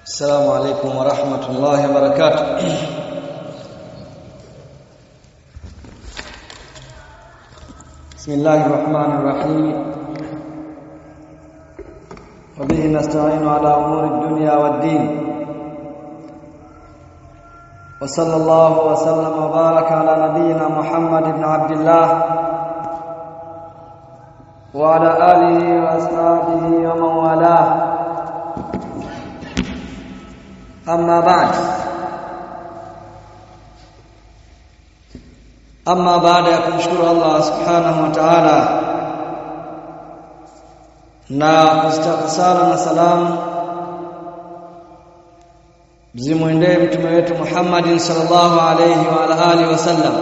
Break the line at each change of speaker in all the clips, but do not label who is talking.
السلام عليكم ورحمة الله وبركاته بسم الله الرحمن الرحيم وبه نستعين على أمور الدنيا والدين وصلى الله وسلم وبارك على نبينا محمد بن عبد الله وعلى آله وأصحابه ومن والاه أما بعد أما بعد ya kumshukuru Allah subhanahu wa ta'ala na kustaka sala na salamu zimwendee mtume wetu Muhammad sallallahu alayhi wa ala alihi wasallam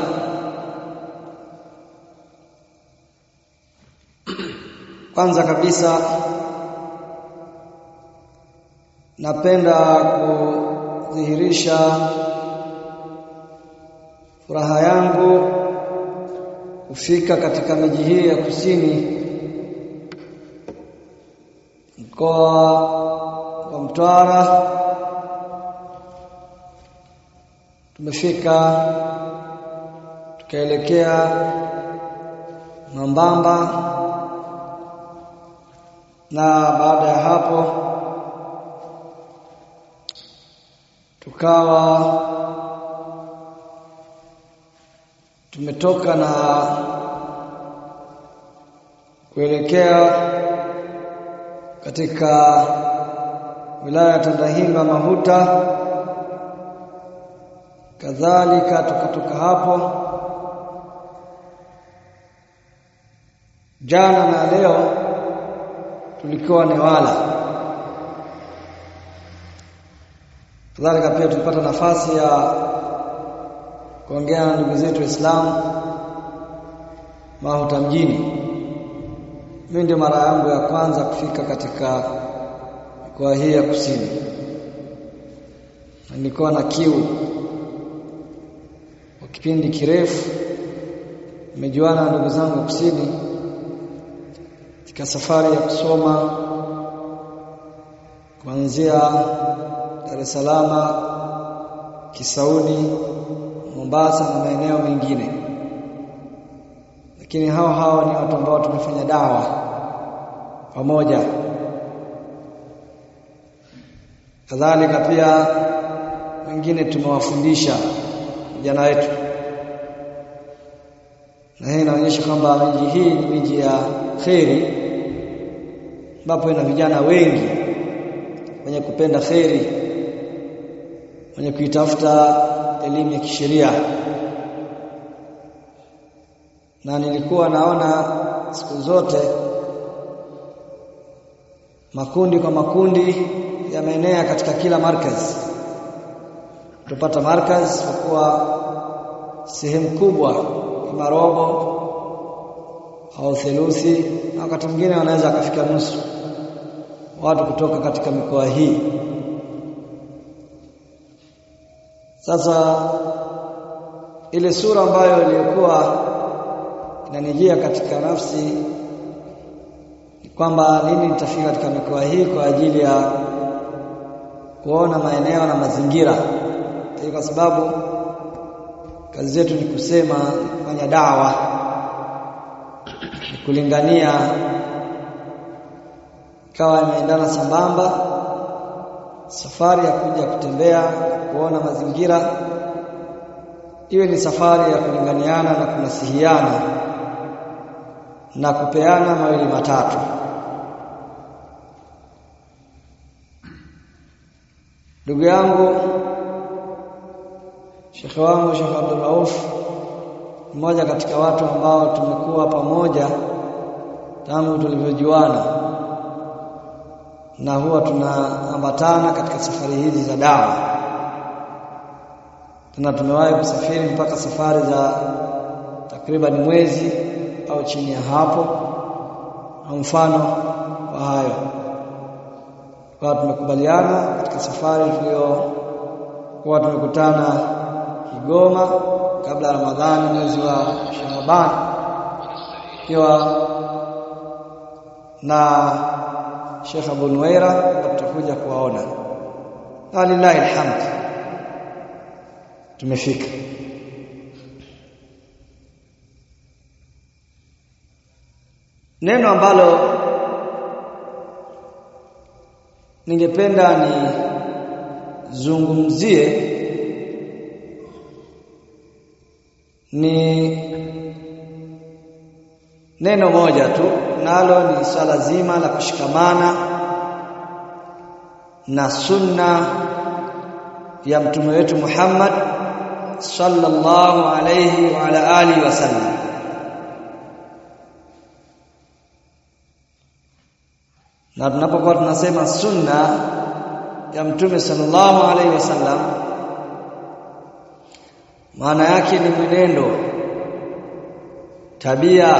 kwanza kabisa napenda kudhihirisha furaha yangu kufika katika miji hii ya kusini mkoa wa Mtwara tumefika tukaelekea Mambamba na baada ya hapo tukawa tumetoka na kuelekea katika wilaya ya Tandahimba Mahuta kadhalika tukatoka hapo jana na leo tulikuwa Newala kadhalika pia tulipata nafasi ya kuongea na ndugu zetu Waislamu Mahuta mjini. Mimi ndio mara yangu ya kwanza kufika katika mikoa hii ya kusini, na nilikuwa na kiu kwa kipindi kirefu. Nimejuana na ndugu zangu kusini katika safari ya kusoma kuanzia Dar es Salaam, Kisauni, Mombasa na maeneo mengine. Lakini hao hao ni watu ambao tumefanya dawa pamoja. Kadhalika pia wengine tumewafundisha vijana wetu, na hii inaonyesha kwamba miji hii ni miji ya kheri, ambapo ina vijana wengi wenye kupenda kheri, wenye kuitafuta elimu ya kisheria na nilikuwa naona siku zote makundi kwa makundi yameenea katika kila markaz tupata markaz kwa kuwa sehemu kubwa kama robo au theluthi na wakati mwingine wanaweza akafika nusu watu kutoka katika mikoa hii sasa ile sura ambayo iliyokuwa inanijia katika nafsi ni kwamba lini nitafika katika mikoa hii kwa ajili ya kuona maeneo na mazingira, kwa sababu kazi zetu ni kusema, ni kufanya dawa, ni kulingania, ikawa imeendana sambamba safari ya kuja kutembea kuona mazingira iwe ni safari ya kulinganiana na kunasihiana na kupeana mawili matatu ndugu yangu shekhe wangu Sheikh Abdul Rauf mmoja katika watu ambao tumekuwa pamoja tangu tulivyojuana na huwa tunaambatana katika safari hizi za dawa tena tumewahi kusafiri mpaka safari za takriban mwezi au chini ya hapo au mfano wa hayo kwa tumekubaliana katika safari tuliyokuwa tumekutana Kigoma kabla ya Ramadhani mwezi wa Shaaban ikiwa na Sheikh Abu Nuwaira tutakuja kuwaona walillahi alhamd tumefika neno ambalo ningependa nizungumzie ni neno moja tu nalo ni swala zima la kushikamana na sunna ya mtume wetu Muhammad sallallahu alayhi wa ala alihi wasallam na tunapokuwa tunasema sunna ya mtume sallallahu alaihi wasallam maana yake ni mwenendo tabia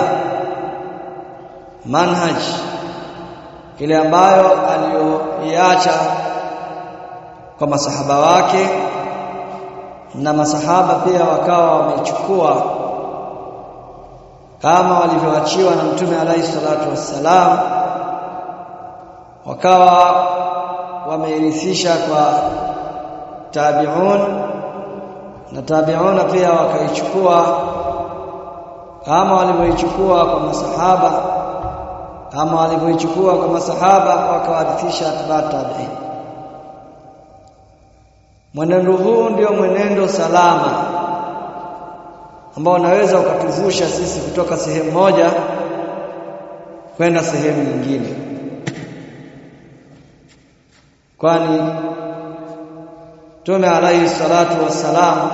manhaj ile ambayo aliyoiacha kwa masahaba wake na masahaba pia wakawa wamechukua kama walivyoachiwa na mtume alaihi salatu wassalam wakawa wameirithisha kwa tabi'un na tabi'una pia wakaichukua kama walivyoichukua kwa masahaba kama walivyoichukua kwa masahaba wakawarithisha atba tabi'in mwenendo huu ndio mwenendo salama ambao unaweza ukatuvusha sisi kutoka sehemu moja kwenda sehemu nyingine kwani Mtume alayhi salatu wassalam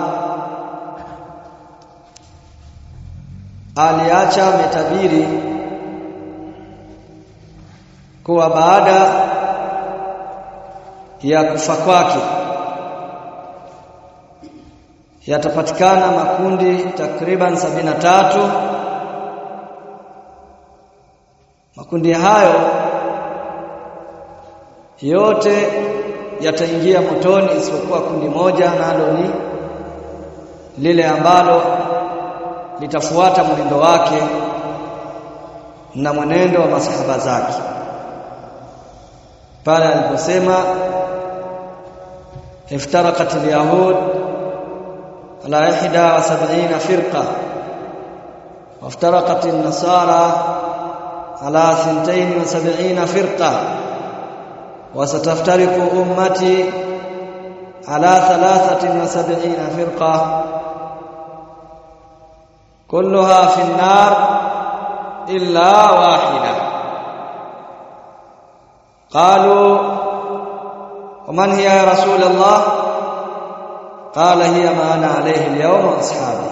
aliacha ametabiri kuwa baada ya kufa kwake yatapatikana makundi takriban sabina tatu makundi hayo yote yataingia motoni isipokuwa kundi moja nalo ni lile ambalo litafuata mwenendo wake na mwenendo wa masahaba zake pale aliposema افترقت اليهود على 71 فرقة وافترقت النصارى على 72 فرقة وستفترق أمتي على ثلاثة وسبعين فرقة كلها في النار إلا واحدة قالوا ومن هي يا رسول الله قال هي ما أنا عليه اليوم وأصحابي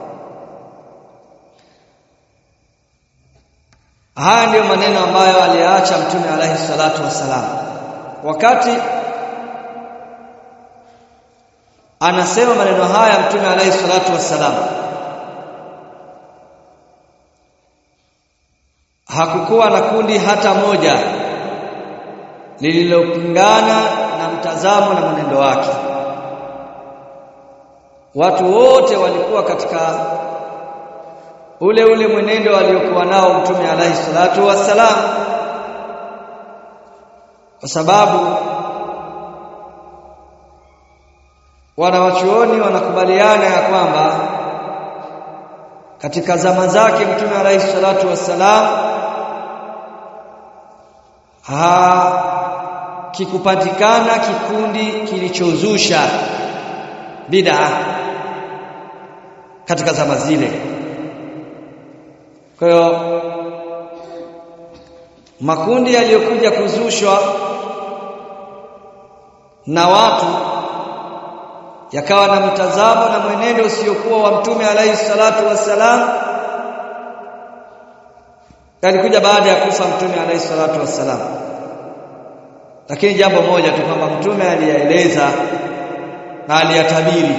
haya ndiyo maneno ambayo aliacha mtume alaihi salatu wassalam wakati anasema maneno haya mtume alaihi salatu wassalam hakukuwa na kundi hata moja lililopingana na mtazamo na mwenendo wake watu wote walikuwa katika ule ule mwenendo aliokuwa nao mtume alaihi salatu wassalam kwa sababu wanawachuoni wanakubaliana ya kwamba katika zama zake mtume alaihi salatu wassalam hakikupatikana kikundi kilichozusha bid'a katika zama zile kwa hiyo makundi yaliyokuja kuzushwa na watu yakawa na mtazamo na mwenendo usiokuwa wa mtume alayhi salatu wassalam yalikuja baada ya kufa mtume alayhi salatu wassalam lakini jambo moja tu kwamba mtume aliyaeleza na aliyatabiri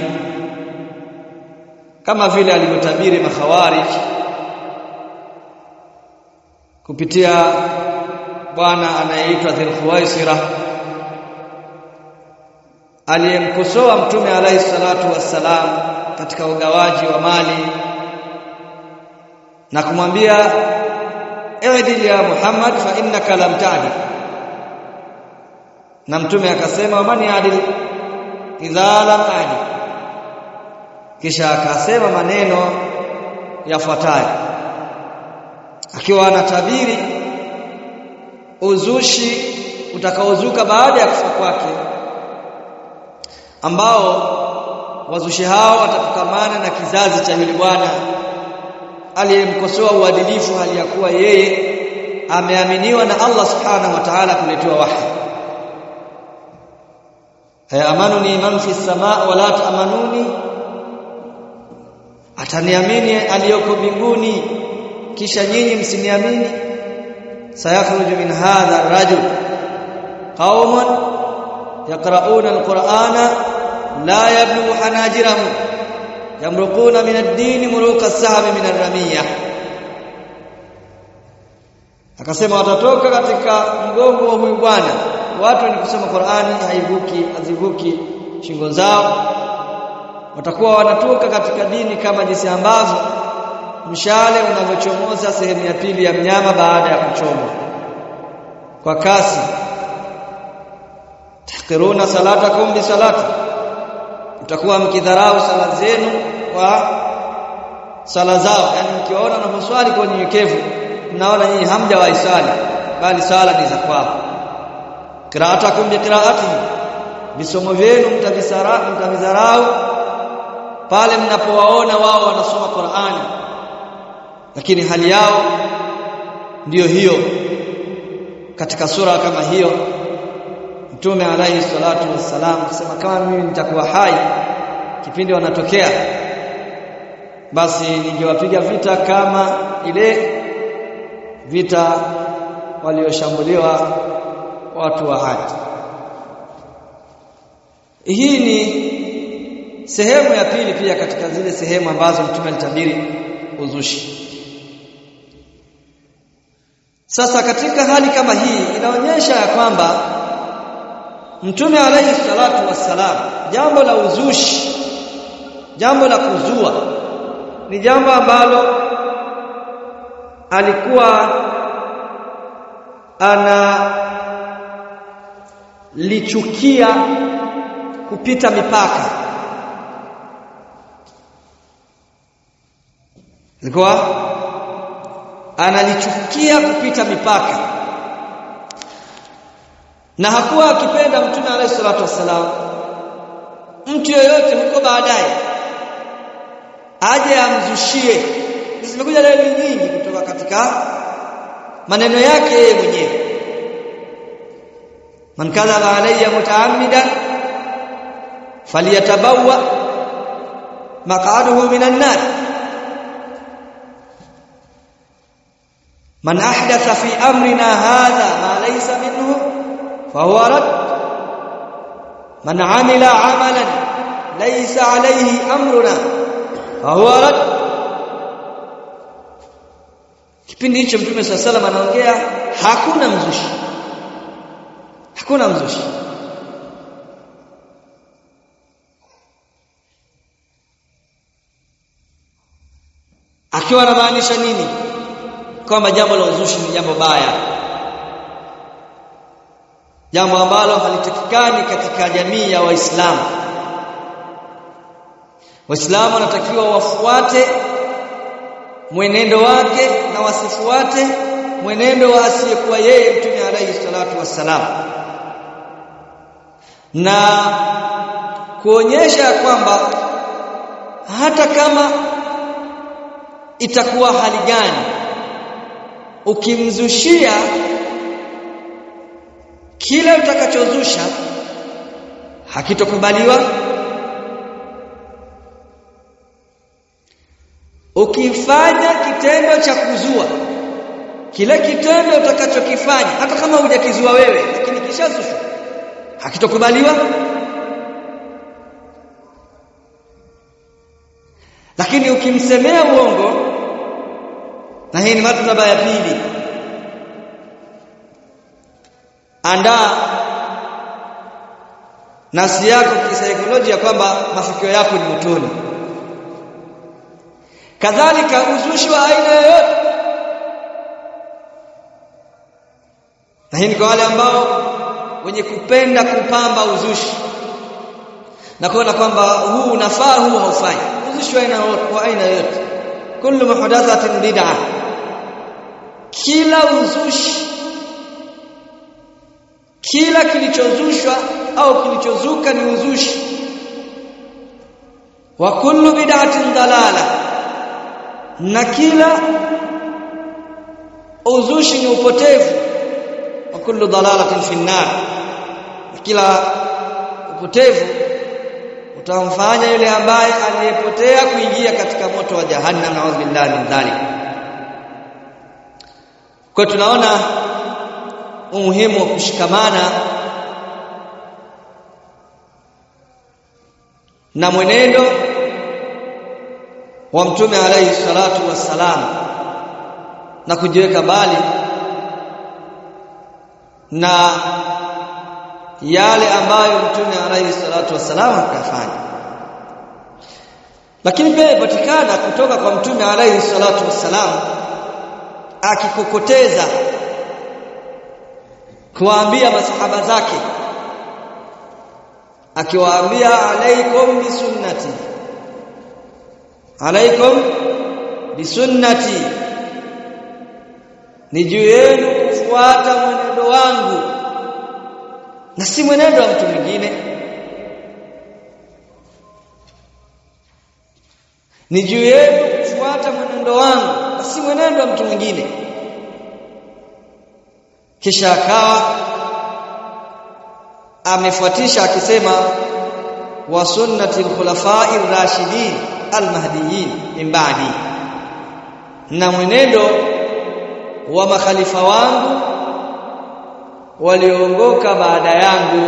kama vile alivyotabiri makhawarij kupitia bwana anayeitwa Dhulkhuwaisira aliyemkosoa mtume alayhi salatu wassalam katika ugawaji wa mali na kumwambia i'dil ya Muhammad fa innaka lam ta'dil na mtume akasema man yadil idha lam adil kisha akasema maneno yafuatayo akiwa anatabiri uzushi utakaozuka baada ya kufa kwake ambao wazushi hao watatokamana na kizazi cha yule bwana aliyemkosoa uadilifu hali ya kuwa yeye ameaminiwa na Allah subhanahu wa ta'ala kuletewa wahi ayamanuni man fi samaa wala taamanuni ataniamini aliyoko mbinguni kisha nyinyi msiniamini sayakhruju min hadha ar-rajul qauman yaqra'una al-qur'ana la yablughu hanajirahum yamruquna min ad-din muruqa as-sahmi min ar-ramiyah akasema watatoka katika mgongo wa huyu bwana watu wenye kusoma Qur'ani haivuki hazivuki shingo zao watakuwa wanatoka katika dini kama jinsi ambavyo mshale unavyochomoza sehemu ya pili ya mnyama baada ya kuchomwa kwa kasi tahqiruna salatakum bi salati mtakuwa mkidharau sala zenu kwa sala zao yani mkiwaona wanaposwali kwa unyenyekevu mnaona nyinyi hamja waisali bali sala ni za kwao qira'atakum bi qira'atihi visomo vyenu mtavisara mtavizarau pale mnapowaona wao wanasoma Qur'ani lakini hali yao ndiyo hiyo katika sura kama hiyo Mtume alayhi salatu wassalam akisema kama mimi nitakuwa hai kipindi wanatokea basi ningewapiga vita kama ile vita walioshambuliwa watu wa Hadi hii ni sehemu ya pili pia katika zile sehemu ambazo mtume alitabiri uzushi sasa katika hali kama hii inaonyesha ya kwamba mtume alayhi salatu wassalam jambo la uzushi jambo la kuzua ni jambo ambalo alikuwa ana lichukia kupita mipaka alikuwa analichukia kupita mipaka na hakuwa akipenda mtume alayhi salatu wassalam mtu yoyote huko baadaye aje amzushie zimekuja dalili nyingi kutoka katika maneno yake yeye mwenyewe man kadhaba alayya mutaammidan falyatabawwa maq'aduhu minan nar man ahdatha fi amrina hadha ma laysa minhu fahuwa rad man amila amalan laysa alayhi amruna fahuwa rad kipindi hicho mtume swalla salam anaongea hakuna mzushi hakuna mzushi akiwa anamaanisha nini kwamba jambo la uzushi ni jambo baya jambo ambalo halitakikani katika jamii ya waislamu waislamu wanatakiwa wafuate mwenendo wake na wasifuate mwenendo wa asiyekuwa yeye mtume alayhi salatu wassalam na kuonyesha kwamba hata kama itakuwa hali gani ukimzushia kile utakachozusha hakitokubaliwa ukifanya kitendo cha kuzua kile kitendo utakachokifanya hata kama hujakizua wewe lakini kishazushwa hakitokubaliwa lakini ukimsemea uongo na hii ni martaba ya pili andaa nafsi yako kisaikolojia kwamba mafikio yako ni motoni kadhalika uzushi wa aina yoyote na hii ni kwa wale ambao wenye kupenda kupamba uzushi na kuona kwamba huu unafaa huu haufai uzushi wa aina wa aina yote kullu muhdathatin bid'ah kila uzushi kila kilichozushwa au kilichozuka ni uzushi wa kullu bid'atin dalala na kila uzushi ni upotevu wa kullu dalalatin fi nar kila upotevu utamfanya yule ambaye aliyepotea kuingia katika moto wa jahannam na'udhu billahi min dhalik kwa tunaona umuhimu wa kushikamana na mwenendo wa mtume alayhi salatu wassalam na kujiweka mbali na yale ambayo mtume alayhi salatu wassalam akafanya lakini pia ipatikana kutoka kwa mtume alayhi salatu wassalam akikokoteza kuwaambia masahaba zake akiwaambia alaikum bisunnati alaikum bisunnati ni juu yenu kufuata mwenendo wangu na si mwenendo wa mtu mwingine ni juu yenu kufuata mwenendo wangu na si mwenendo wa mtu mwingine kisha akawa amefuatisha akisema wa sunnati al-khulafa'i ar-rashidin al-mahdiyyin min ba'di na mwenendo wa makhalifa wangu walioongoka baada yangu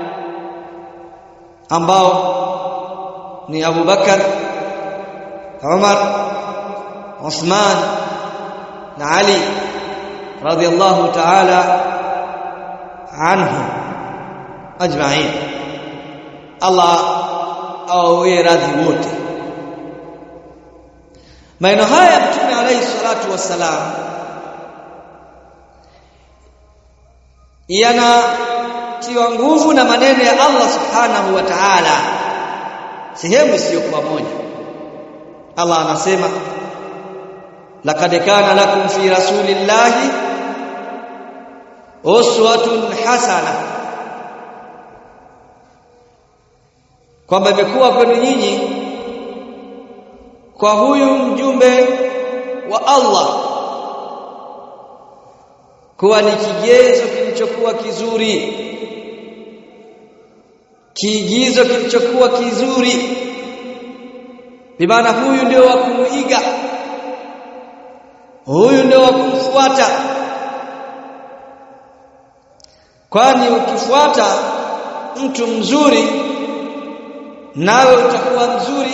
ambao ni Abu Bakar Umar Uthman na Ali radiyallahu ta'ala anhu ajma'in Allah awawie radhi wote maneno haya mtume alayhi salatu wassalam yanatiwa nguvu na maneno ya Allah subhanahu wa ta'ala sehemu isiyokuwa moja Allah anasema laqad kana lakum fi rasulillahi uswatun hasana kwamba imekuwa kwenu nyinyi kwa huyu mjumbe wa Allah kuwa ni kigezo kilichokuwa kizuri kiigizo kilichokuwa kizuri bimaana huyu ndio wa kumuiga huyu ndio wa kumfuata kwani ukifuata mtu mzuri nawe utakuwa mzuri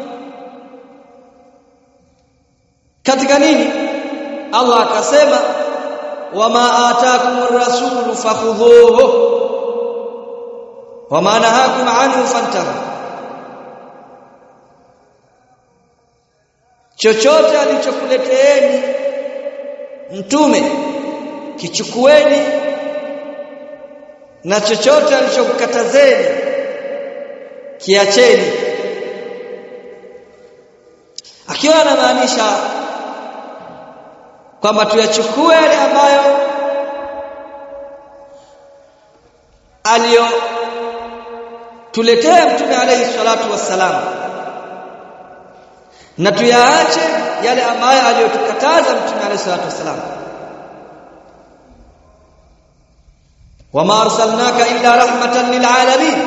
katika nini Allah akasema wama ataakumur rasulu fakhudhuhu wama nahakum anhu fantahu chochote alichokuleteeni mtume kichukueni na chochote alichokukatazeni kiacheni akiwa anamaanisha kwamba tuyachukue yale ambayo aliyo tuletea mtume alayhi salatu wassalam na tuyaache yale ambayo aliyotukataza mtume alayhi salatu wassalam wama arsalnaka illa rahmatan lilalamin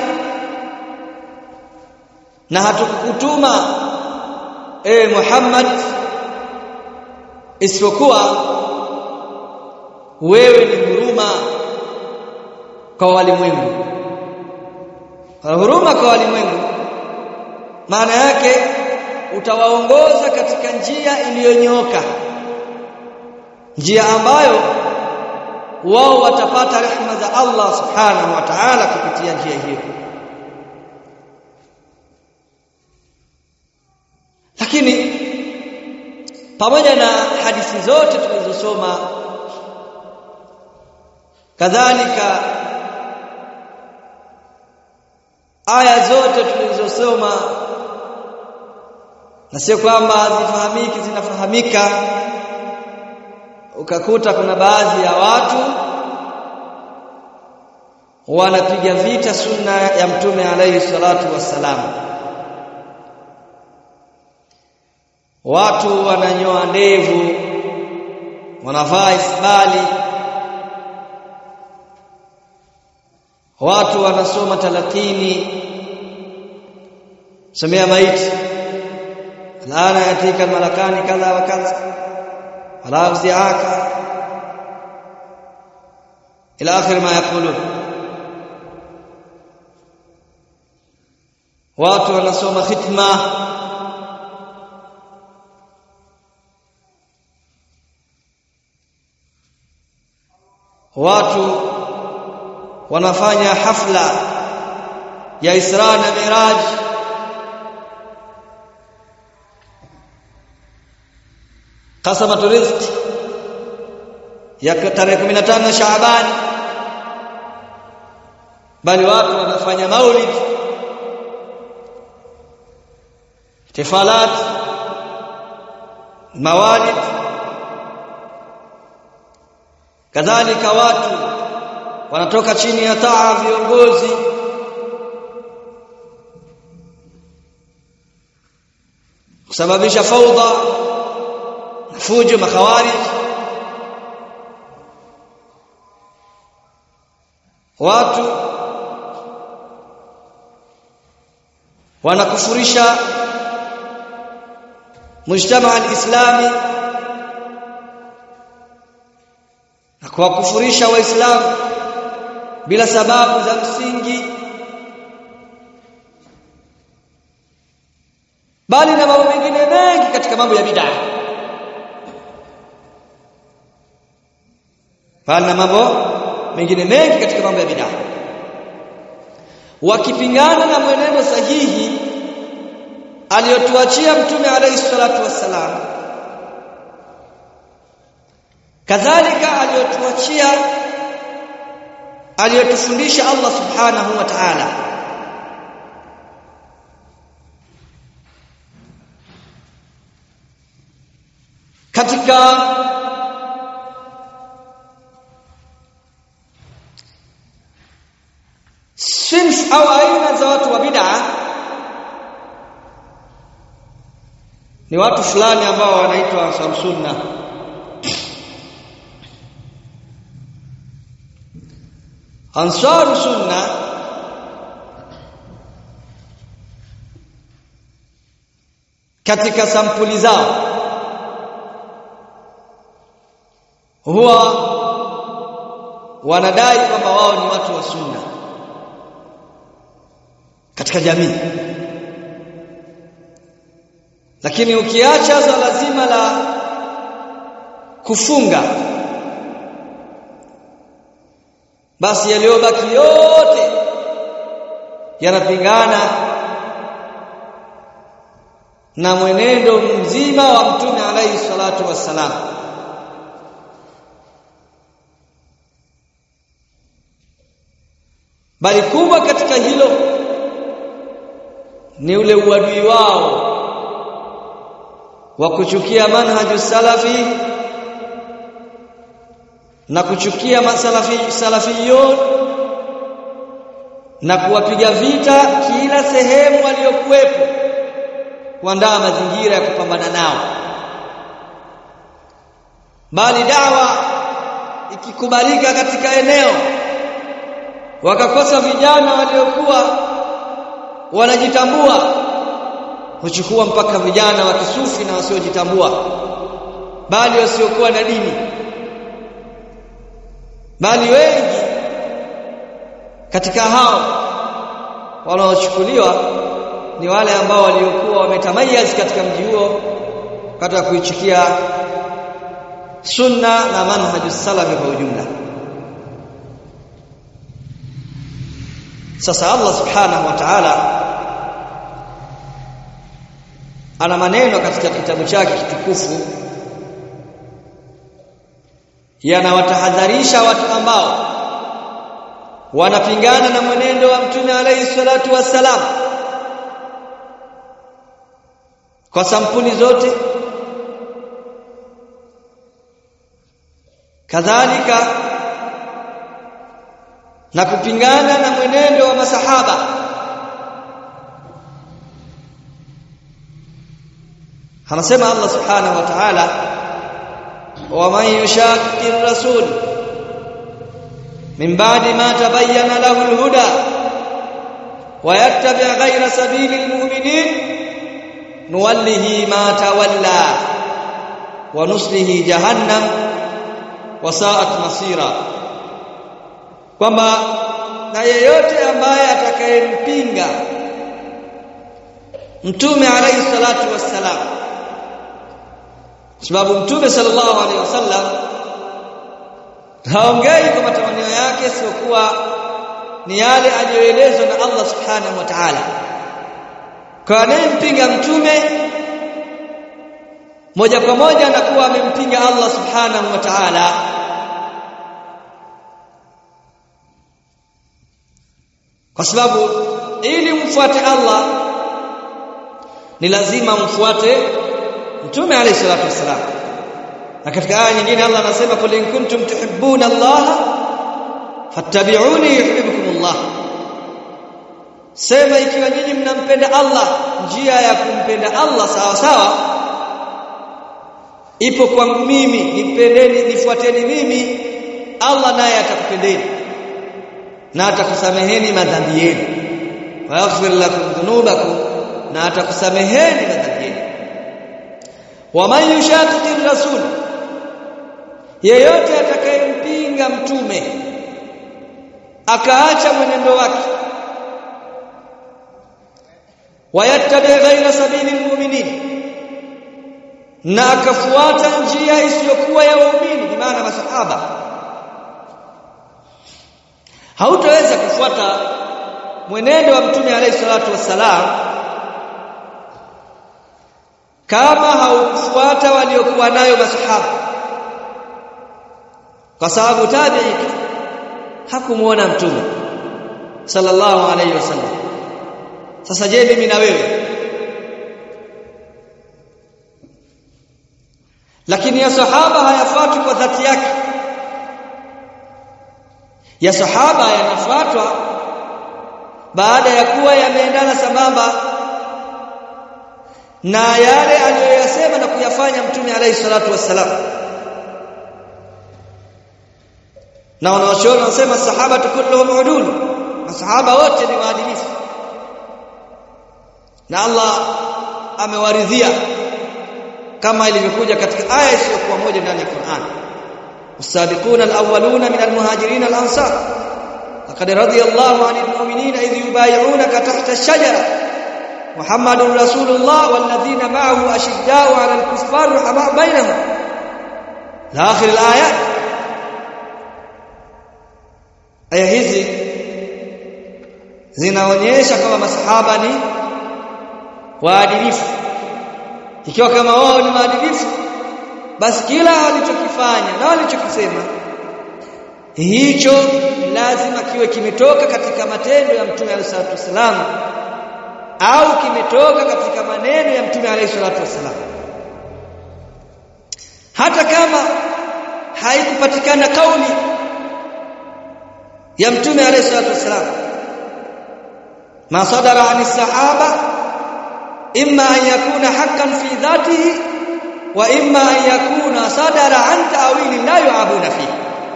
na hatukukutuma e Muhammad isipokuwa wewe ni huruma kwa walimwengu huruma kwa walimwengu maana yake utawaongoza katika njia iliyonyooka njia ambayo wao watapata rehema za Allah subhanahu wa ta'ala kupitia njia hiyo lakini pamoja na hadithi zote tulizosoma kadhalika aya zote tulizosoma na sio kwamba hazifahamiki zinafahamika ukakuta kuna baadhi ya watu wanapiga vita sunna ya mtume alayhi salatu wassalam watu wananyoa ndevu wanavaa isbali watu wanasoma talakini somea maiti alana yatika malakani kadha wa kadha wala uziaka ila akhir ma yaqulun watu wanasoma khitma watu wanafanya hafla ya Isra na Miraj qasamatu rizq ya tarehe 15 Shaaban bali watu wanafanya maulid tifalat mawalid kadhalika watu wanatoka chini ya taa viongozi kusababisha faudha fujo makhawarij watu wanakufurisha mujtama al-islami na kuwakufurisha waislamu bila sababu za msingi bali na mambo mengine mengi katika mambo ya bid'a bali na mambo mengine mengi katika mambo ya bid'a wakipingana na mwenendo sahihi aliyotuachia mtume alayhi salatu wassalam kadhalika aliyotuachia aliyotufundisha Allah subhanahu wa ta'ala katika sinf au aina za watu wa bid'a ni watu fulani ambao wanaitwa samsunna ansaru sunna katika sampuli zao huwa wanadai kwamba wao ni watu wa sunna katika jamii lakini ukiacha swala zima la kufunga basi yaliyobaki yote yanapingana na mwenendo mzima wa mtume alayhi salatu wassalam bali kubwa katika hilo ni ule uadui wao wa kuchukia manhaju salafi na kuchukia masalafi salafiyun na kuwapiga vita kila sehemu waliokuwepo kuandaa mazingira ya kupambana nao bali dawa ikikubalika katika eneo wakakosa vijana waliokuwa wanajitambua huchukua mpaka vijana wa kisufi na wasiojitambua bali wasiokuwa na dini bali wengi katika hao wanaochukuliwa ni wale ambao waliokuwa wametamayaz katika mji huo katika kuichukia sunna na manhaju salafi kwa ujumla sasa Allah subhanahu wa ta'ala ana maneno katika kitabu chake kitukufu yanawatahadharisha watu ambao wanapingana na mwenendo wa mtume alayhi salatu wassalam kwa sampuli zote kadhalika na kupingana na mwenendo wa masahaba anasema Allah subhanahu wa ta'ala wa man yushaqqi ar-rasul min ba'di ma tabayyana lahu al-huda wa yattabi' ghayra sabili al-mu'minin nuwallihi ma tawalla wa nuslihi jahannam wa sa'at masira kwamba na yeyote ambaye atakayempinga mtume alayhi salatu wassalam sababu mtume sallallahu alaihi wasallam haongei kwa matamanio yake sio kuwa ni yale aliyoelezwa na Allah subhanahu wa ta'ala kwa anayempinga mtume moja kwa moja anakuwa amempinga Allah subhanahu wa ta'ala kwa sababu ili mfuate Allah ni lazima mfuate mtume alayhi salatu wasalam na katika aya nyingine Allah anasema kul in kuntum tuhibbuna Allah fattabi'uni yuhibbukum Allah sema ikiwa nyinyi mnampenda Allah njia ya kumpenda Allah sawa sawa ipo kwangu mimi nipendeni nifuateni mimi Allah naye atakupendeni na atakusameheni madhambi yenu wa yaghfir lakum dhunubakum na atakusameheni madhambi yenu wa man yushaqiqi rasul yeyote atakayempinga mtume akaacha mwenendo wake wayattabi ghaira sabili almu'minin na akafuata njia isiyokuwa ya waumini kwa maana masahaba hautaweza kufuata mwenendo wa mtume alayhi salatu wassalam kama haukufuata waliokuwa nayo masahaba kwa sababu tabi'i hakumuona mtume sallallahu alayhi wasallam sasa je mimi na wewe lakini ya sahaba hayafuatwi kwa dhati yake ya sahaba yanafuatwa baada ya kuwa yameendana sambamba na yale aliyoyasema na kuyafanya mtume alayhi salatu wassalam na wanawachuoni wanasema sahaba kulluhum udul masahaba wote ni waadilifu na Allah amewaridhia kama ilivyokuja katika aya isiyokuwa moja ndani ya Qur'an السابقون الأولون من المهاجرين الأنصار لقد رضي الله عن المؤمنين إذ يبايعونك تحت الشجرة محمد رسول الله والذين معه أشداء على الكفار رحماء بينهم لآخر الآيات aya hizi zinaonyesha kama masahaba ni waadilifu ikiwa kama wao ni waadilifu basi kila walichokifanya na walichokisema hicho lazima kiwe kimetoka katika matendo ya mtume alayhi salatu wasalam au kimetoka katika maneno ya mtume alayhi salatu wasalam hata kama haikupatikana kauli ya mtume alayhi salatu wasalam ma sadara ani sahaba imma an yakuna haqqan fi dhatihi wa imma an yakuna sadara an ta'wili la yu'abuna fi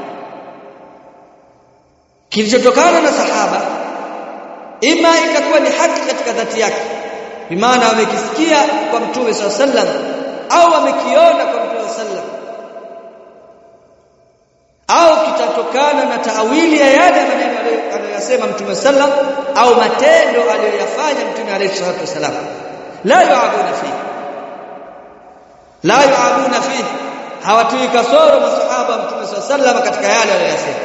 kilichotokana na sahaba ima itakuwa ni haki katika dhati yake bimaana wamekisikia kwa mtume sallallahu alaihi wasallam au wamekiona kwa mtume sallallahu au kitatokana na taawili ya yale maneno aliyosema mtume sallam au matendo aliyoyafanya mtume alayhi salatu wasallam la yu'abuna fi la yu'abuna fi hawatui kasoro masahaba mtume sallam katika yale aliyosema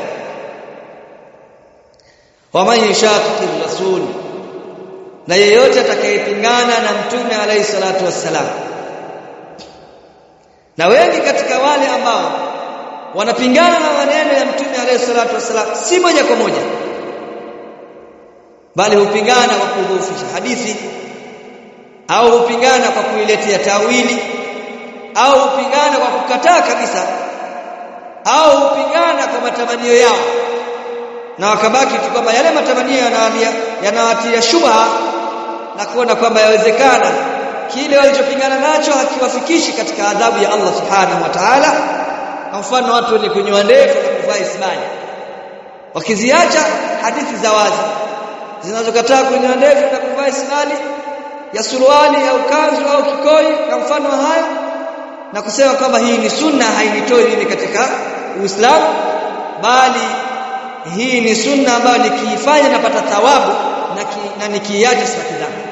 waman yushaqiqi rasul na yeyote atakayepingana na mtume alayhi salatu wassalam na wengi katika wale ambao wanapingana na maneno ya mtume alayhi salatu wasallam si moja kwa moja bali hupingana kwa kudhoofisha hadithi au hupingana kwa kuiletea tawili au hupingana kwa kukataa kabisa au hupingana kwa matamanio yao na wakabaki tu kwamba yale matamanio yanawatia yanawatia shubha na kuona kwamba yawezekana kile walichopingana nacho hakiwafikishi katika adhabu ya Allah subhanahu wa ta'ala kwa mfano watu wenye kunyoa ndefu na kuvaa ismani wakiziacha hadithi za wazi zinazokataa kunyoa ndefu na kuvaa ismani ya suruali au kanzu au kikoi na mfano hayo na kusema kwamba hii ni sunna hainitoi mimi katika Uislamu bali hii ni sunna ambayo nikiifanya napata thawabu na, ki, na nikiiacha sipati dhambi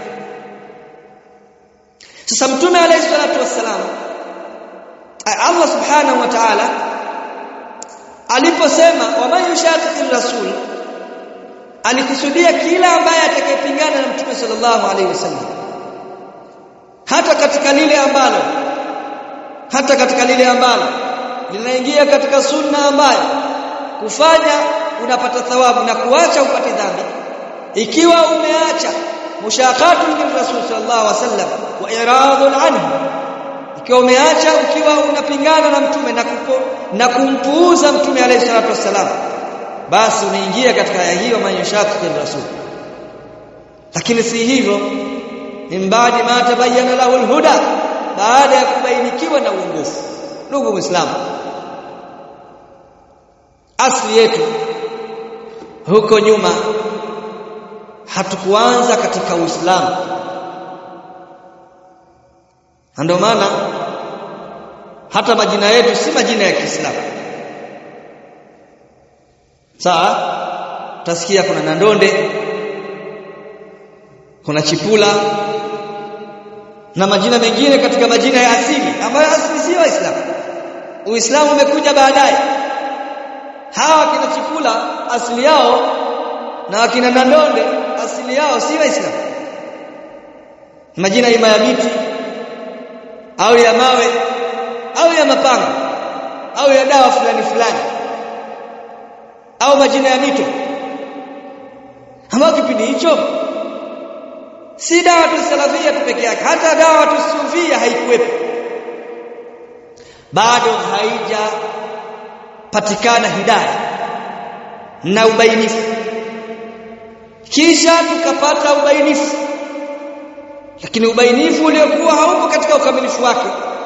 sasa mtume alayhi salatu wassalam Allah subhanahu wa ta'ala aliposema wa man yushaqiqir rasul alikusudia kila ambaye atakayepingana na mtume sallallahu alaihi wasallam hata katika lile ambalo hata katika lile ambalo linaingia katika sunna ambayo kufanya unapata thawabu na kuacha upate dhambi ikiwa umeacha mushaqatu min rasul sallallahu alaihi wasallam wa iradun anhu ikiwa umeacha ukiwa unapingana na mtume na kupo, na kumpuuza mtume alayhi salatu wasallam basi unaingia katika aya hiyo man yushaqiqir rasul lakini si hivyo min baadi ma tabayyana lahu alhuda baada ya kubainikiwa na uongofu ndugu muislamu asli yetu huko nyuma hatukuanza katika Uislamu ndio maana hata majina yetu si majina ya Kiislamu sawa utasikia kuna Nandonde kuna Chipula na majina mengine katika majina ya asili ambayo asili si Waislamu Uislamu umekuja baadaye hawa kina Chipula asili yao na wakina Nandonde asili yao si Waislamu majina ima ya miti au ya mawe au ya mapanga au ya dawa fulani fulani au majina ya mito ambayo kipindi hicho si dawa tu salafia tu peke yake hata dawa tu sufia haikuwepo bado haijapatikana hidayah na ubainifu kisha tukapata ubainifu lakini ubainifu uliokuwa haupo katika ukamilifu wake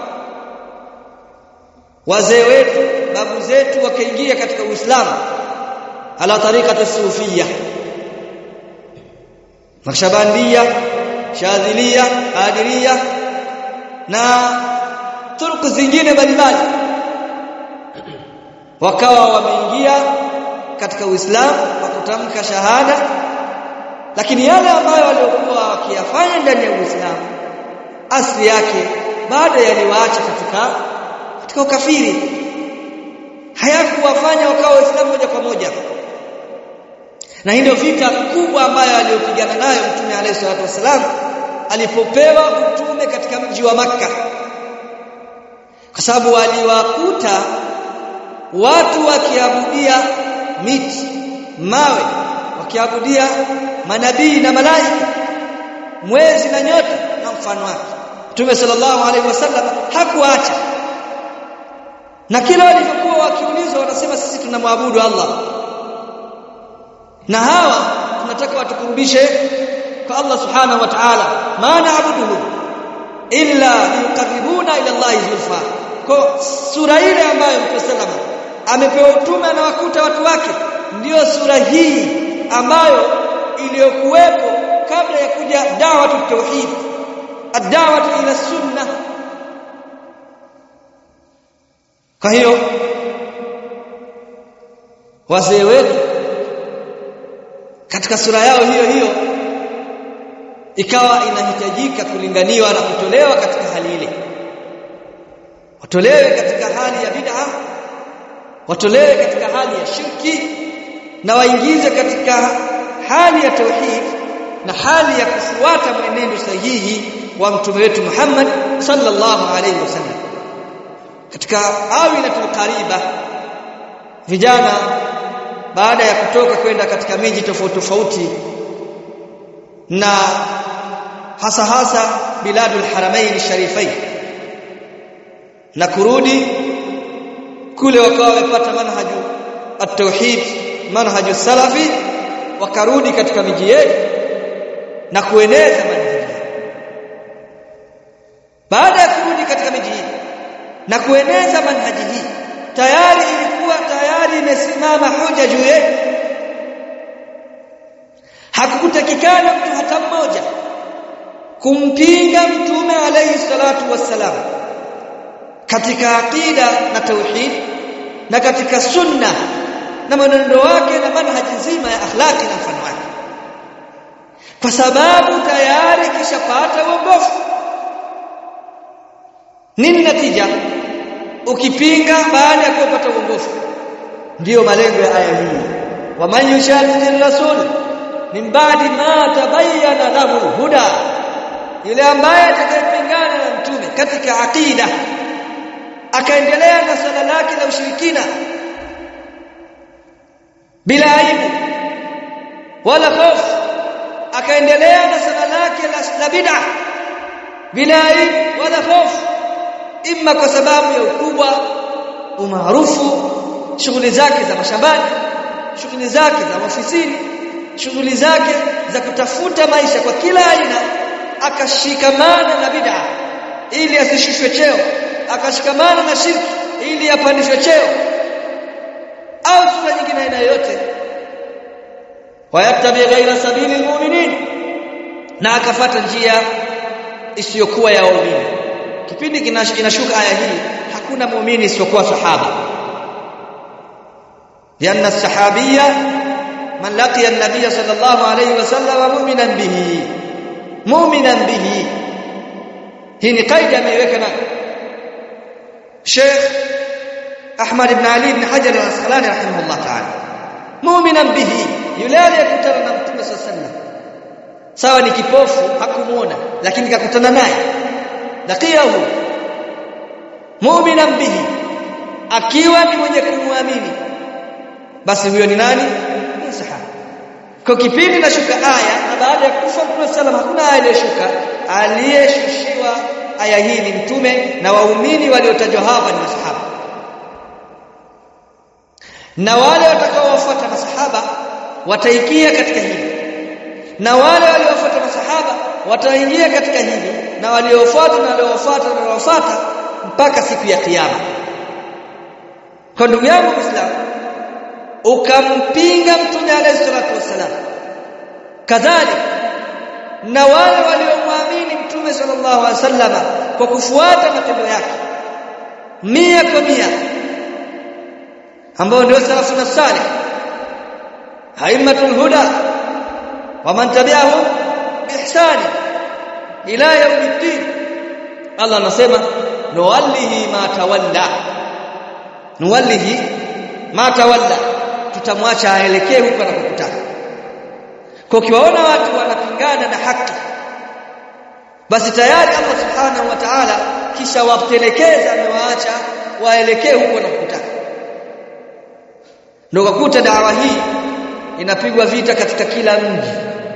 wazee wetu babu zetu wakaingia katika Uislamu ala tariqati sufia Nakshabandia Shadhilia Qadiria na turuku zingine mbalimbali wakawa wameingia katika Uislamu kwa kutamka shahada lakini yale ambayo waliokuwa wakiyafanya ndani ya Uislamu asli yake bado yaliwaacha katika katika ukafiri hayakuwafanya wakawa waislamu moja kwa moja na hii ndio vita kubwa ambayo aliyopigana nayo mtume alayhi salatu wasalam alipopewa utume katika mji wa maka kwa sababu waliwakuta watu wakiabudia miti mawe wakiabudia manabii na malaika mwezi na nyota na mfano wake Mtume sallallahu alaihi wasallam hakuacha na kila walivyokuwa wakiulizwa wanasema sisi tunamwabudu Allah na hawa tunataka watukurubishe kwa Allah subhanahu wa ta'ala maana abuduhu illa yuqarribuna ila Allah zulfa kwa sura ile ambayo Mtume sallallahu amepewa utume na wakuta watu wake ndiyo sura hii ambayo iliyokuwepo kabla ya kuja dawa tauhid ad-da'wa ila sunna kwa hiyo wazee wetu katika sura yao hiyo hiyo ikawa inahitajika kulinganiwa na kutolewa katika hali ile watolewe katika hali ya bid'a watolewe katika hali ya shirki na waingize katika hali ya tauhid na hali ya kufuata mwenendo sahihi wa mtume wetu Muhammad sallallahu alaihi wasallam katika awinatul qariba vijana baada ya kutoka kwenda katika miji tofauti tofauti na hasa hasa biladul haramain sharifain na kurudi kule wakawa wamepata manhaju at-tauhid manhaju salafi wakarudi katika miji yetu na kueneza manhaji baada ya kurudi katika miji hii na kueneza manhaji hii tayari ilikuwa tayari imesimama hoja juu yetu hakukutakikana mtu hata mmoja kumpinga mtume alayhi salatu wassalam katika aqida na tauhid na katika sunna na mwenendo wake na manhaji nzima ya akhlaqi na mfano wake kwa sababu tayari kishapata uongofu nini natija ukipinga baada ya kupata uongofu ndiyo malengo ya aya hii wa man yushadidi rasul min ba'di ma tabayyana lahu huda yule ambaye atakayepingana na mtume katika aqida akaendelea na swala lake la ushirikina bila aibu wala hofu akaendelea na swala lake la bid'a bila aibu wala hofu imma kwa sababu ya ukubwa umaarufu shughuli zake za mashambani shughuli zake za ofisini shughuli zake za kutafuta maisha kwa kila aina akashikamana na bid'a ili asishushwe cheo akashikamana na shirki ili apandishwe cheo au sura nyingine aina yoyote wayattabi ghaira sabili almu'minin na akafata njia isiyokuwa ya waumini kipindi kinashuka aya hii hakuna muumini isiyokuwa sahaba lianna sahabiyya man laqiya an-nabiy sallallahu alayhi wasallam mu'minan bihi mu'minan bihi hii ni kaida ameiweka na Sheikh Ahmad ibn Ali ibn Hajar al-Asqalani rahimahullah ta'ala mu'minan bihi yule aliyekutana na Mtume sallallahu alayhi wasallam sawa ni kipofu hakumuona lakini kakutana naye laqiyahu mu'minan bihi akiwa ni mwenye kumwamini basi huyo ni nani ni sahaba kwa kipindi nashuka aya na baada ya kufa Mtume sallam hakuna aya iliyoshuka aliyeshushiwa aya hii ni mtume na waumini waliotajwa hapa ni masahaba na wale watakaowafuata masahaba wataikia katika hili na wale waliofuata masahaba wataingia katika hili na waliofuata na waliofuata na waliofuata mpaka siku ya kiyama kwa ndugu yangu Muislamu ukampinga mtume alayhi salatu wasalam kadhalika na wale waliomwamini mtume sallallahu alaihi wasallama kwa kufuata matendo yake mia kwa mia ambao ndio salafu na salih haimatul huda wa man tabi'ahum biihsani ila yawmiddin Allah anasema nuwallihi ma tawalla nuwallihi ma tawalla tutamwacha aelekee huko anakotaka kwa ukiwaona watu wanapingana na haki basi tayari Allah subhanahu wa ta'ala kisha wapelekeza amewaacha waelekee huko wanakotaka ndio kukuta dawa hii inapigwa vita katika kila mji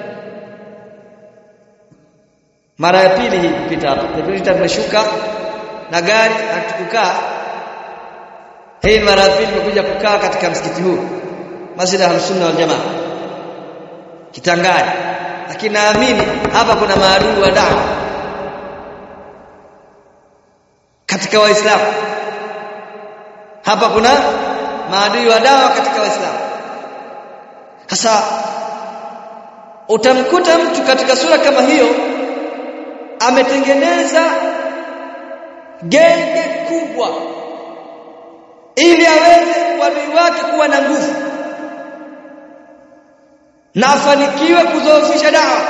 mara ya pili hii kupita hapa vita tumeshuka na gari hatukukaa hii mara ya pili tumekuja kukaa katika msikiti huu Masjid al-Sunna wal Jamaa Kitangani lakini naamini hapa kuna maadui wa dawa katika waislamu hapa kuna maadui wa dawa katika waislamu sasa utamkuta mtu katika sura kama hiyo ametengeneza genge kubwa ili aweze wadui wake kuwa na nguvu na afanikiwe kudhoofisha dawa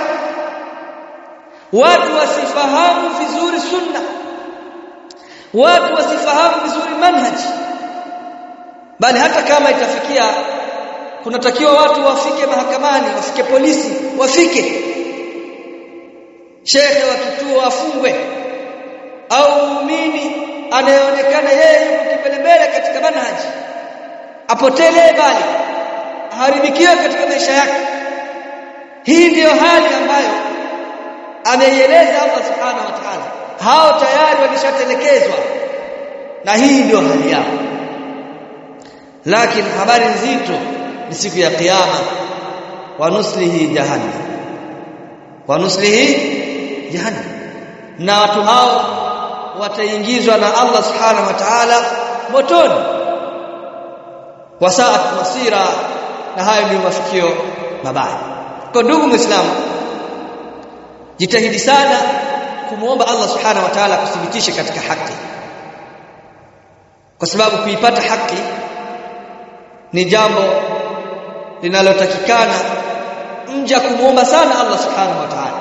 watu wasifahamu vizuri sunna watu wasifahamu vizuri manhaji bali hata kama itafikia kunatakiwa watu wafike mahakamani wafike polisi wafike shekhe wa kituo afungwe au muumini anayeonekana yeye yuko kipelembele katika manhaji apotelee bali aharibikiwe katika maisha yake hii ndiyo hali ambayo ameieleza Allah subhanahu wa ta'ala hao tayari wameshatelekezwa na hii ndio hali yao lakini habari nzito ni siku ya kiyama wa nuslihi jahannam wa nuslihi jahannam na watu hao wataingizwa na Allah subhanahu wa ta'ala motoni wasaat masira na hayo ndio mafikio mabaya kwa ndugu muislamu jitahidi sana kumuomba Allah subhanahu wa ta'ala kuthibitishe katika haki kwa sababu kuipata haki ni jambo linalotakikana mja kumuomba sana Allah subhanahu wa ta'ala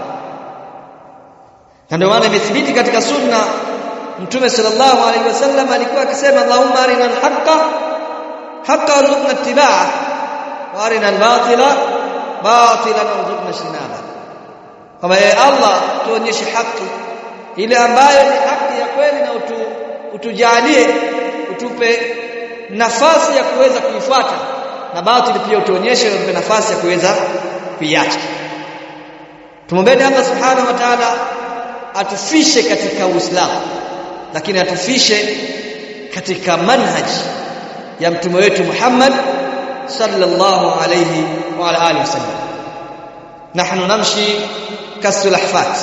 na ndio maana imethibiti katika sunna mtume sallallahu alaihi wasallam alikuwa akisema Allahumma arina al-haqqa haqqa warzuqna ittiba'ah wa arina al-batila batilan warzuqna ijtinaba kama ye Allah tuonyeshe haki ile ambayo ni haki ya kweli na utu, utujalie utupe nafasi ya kuweza kuifuata na batili pia utuonyeshe utupe nafasi ya kuweza kuiacha tumwombeni Allah subhanahu wa ta'ala atufishe katika Uislamu lakini atufishe katika manhaj ya mtume wetu Muhammad sallallahu alayhi wa ala alihi wasallam nahnu namshi kasul ahfat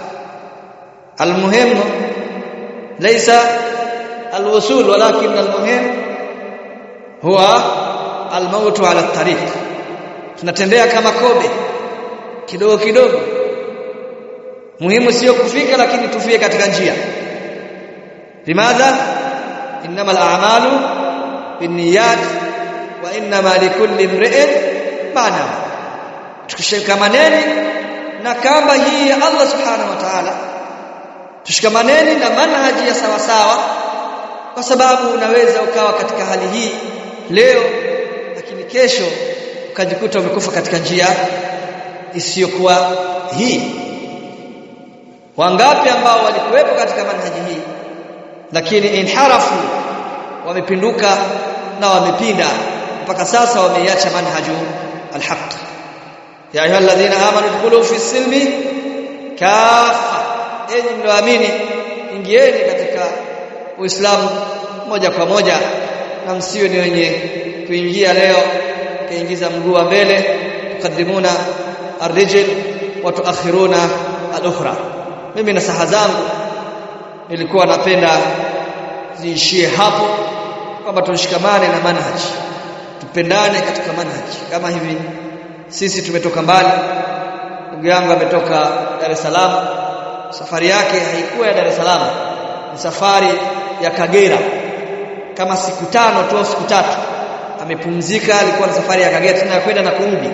المهم ليس الوصول ولكن المهم هو الموت على الطريق tunatembea kama kobe kidogo kidogo muhimu sio kufika lakini tufie katika njia limadha innamal a'malu binniyat wa innama likulli imri'in ma nawa tukishikamaneni na kamba hii ya Allah subhanahu wa ta'ala tushikamaneni na manhaji ya sawa sawa kwa sababu unaweza ukawa katika hali hii leo lakini kesho ukajikuta umekufa katika njia isiyokuwa hii wangapi ambao walikuwepo katika manhaji hii lakini inharafu wamepinduka na wamepinda mpaka sasa wameiacha manhaju alhaq ya ayyuhalladhina amanu dkhulu fi silmi kafa enyi mlioamini ingieni katika uislamu moja kwa moja na msiwe ni wenye kuingia leo kaingiza mguu wa mbele tukadimuna arrijl wa tuakhiruna al-ukhra mimi na saha zangu nilikuwa napenda ziishie hapo kwamba tushikamane na manhaji tupendane katika manhaji kama hivi sisi tumetoka mbali ndugu yangu ametoka Dar es Salaam safari yake haikuwa ya Dar es Salaam ni safari ya Kagera kama siku tano tu au siku tatu amepumzika alikuwa na safari ya Kagera tena kwenda na kurudi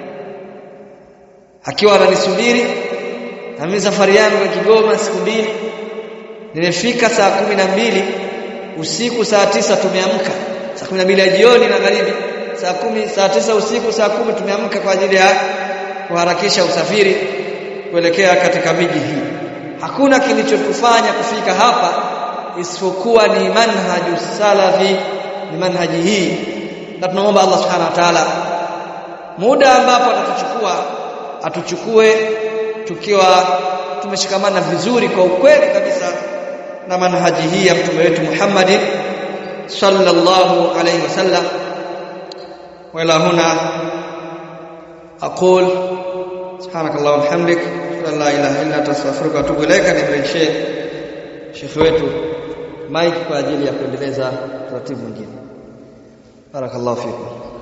akiwa ananisubiri na mimi safari yangu ya Kigoma siku mbili nimefika saa kumi na mbili usiku saa tisa tumeamka saa kumi na mbili ya jioni na magharibi saa kumi saa tisa usiku saa kumi tumeamka kwa ajili ya kuharakisha usafiri kuelekea katika miji hii hakuna kilichotufanya kufika hapa isipokuwa ni manhaju salafi ni manhaji hii na tunaomba Allah subhanahu wa ta'ala muda ambapo atatuchukua atuchukue tukiwa tumeshikamana vizuri kwa ukweli kabisa na manhaji hii ya mtume wetu Muhammad sallallahu alayhi wasallam wala huna aqul سبحانك اللهم وبحمدك لا اله الا انت استغفرك واتوب اليك nimrejeshie shekhi wetu mike kwa ajili ya kuendeleza taratibu nyingine barakallahu fikum